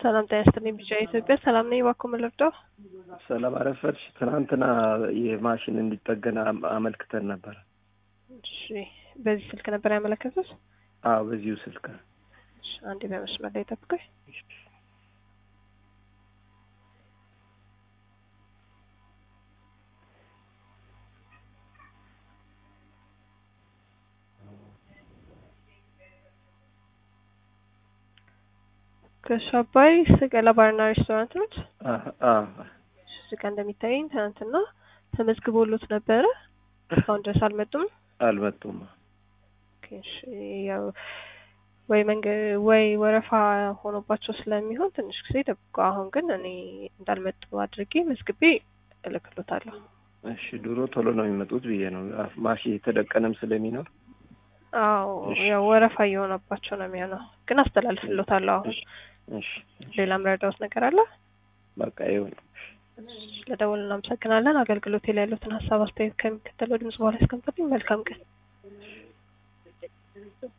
ሰላም ጤና ይስጥልኝ። ቢጫ ኢትዮጵያ ሰላም ነኝ። እባክዎ ምን ልርዳው? ሰላም አረፈድሽ። ትናንትና የማሽን እንዲጠገን አም- አመልክተን ነበር። እሺ፣ በዚህ ስልክ ነበር ያመለከቱት? አዎ በዚሁ ስልክ እሺ፣ አንዴ በመስመር ላይ ጠብቀኝ። ከሻባይ ስገላ ባርና ሬስቶራንት ነች። አ- አ- እዚህ ጋር እንደሚታየኝ ትናንትና ተመዝግቦሎት ነበረ። እስካሁን ድረስ አልመጡም። አልመጡም። ኦኬ፣ እሺ፣ ያው ወይ መንገድ ወይ ወረፋ ሆኖባቸው ስለሚሆን ትንሽ ጊዜ ጠብቁ። አሁን ግን እኔ እንዳልመጡ አድርጌ መዝግቤ እልክሎታለሁ። እሺ ድሮ ቶሎ ነው የሚመጡት ብዬ ነው። አ- ማሽን የተደቀነም ስለሚኖር አዎ እሺ። ያው ወረፋ እየሆነባቸው ነው የሚሆነው፣ ግን አስተላልፍሎታለሁ። አሁን እሺ እሺ እሺ። ሌላ ምረዳውት ነገር አለ? በቃ ይሁን። ስለደወሉ እናመሰግናለን። አገልግሎቴ ላይ ያሉትን ሀሳብ አስተያየት ከሚከተለው ድምጽ በኋላ ያስቀምጡልኝ። መልካም ቀን።